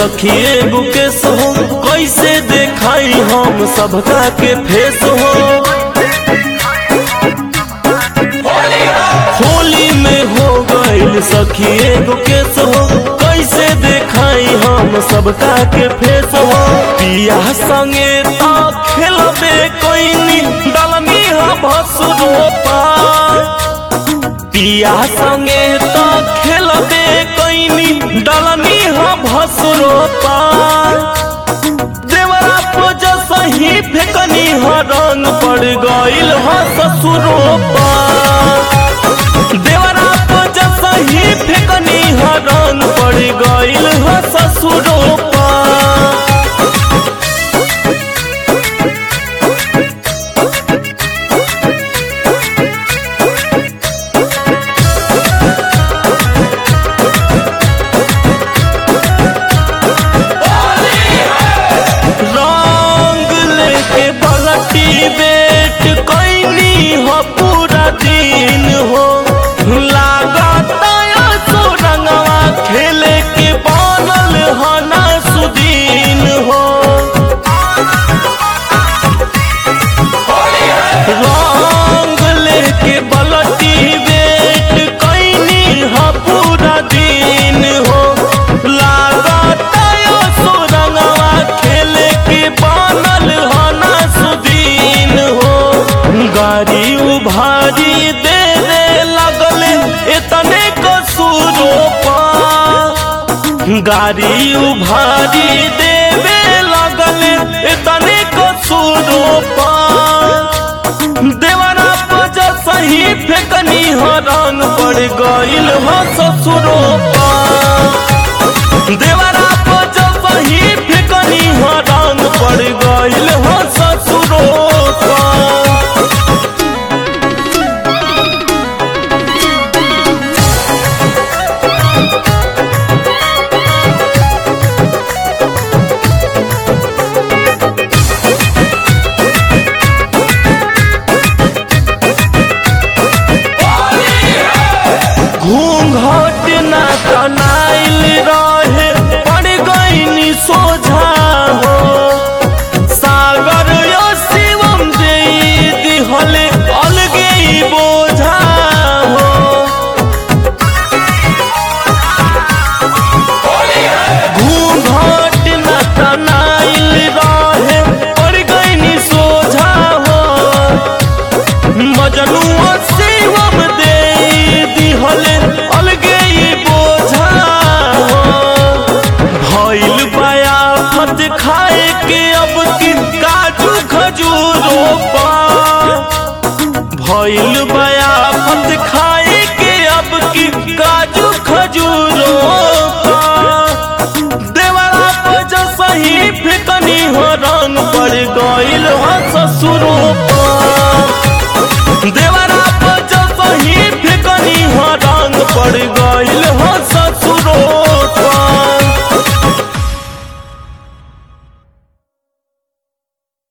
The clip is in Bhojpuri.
सखी एगो केस हो कैसे देखाई हम सबका के फेस हो होली में हो गईल सखी एगो केस हो कैसे देखाई हम सबका के फेस हो पिया संगे ता खेलबे कोइनी दलनी हा भसुरो पिया संगे ता खेलबे कोइनी दलनी हा भसुरो देवरा पोज सही फेकनी हा रंग पड़ गईल हा ससुरो देवरा पोज सही फेकनी हा रंग पड़ गईल हा ससुरो रंग लेके बलटी बेट कैनी हो पूरा दिन हो लागत सो रंगवा खेले के बनल हो ना सुदीन हो रंग लेके बलटी बेट कैनी हो पूरा दिन हो लागत सो रंगवा खेले के बनल हो ना सुदीन हो गाड़ी उभारी दे दे लगल इतने कसूरो पा गाड़ी उभारी देवे लगल इतने कसूरो पा देवरा पज सही फेकनी हो रंग पड़ गईल हो ससुरो पा देवरा पज सही फेकनी हो रंग पड़ गईल हो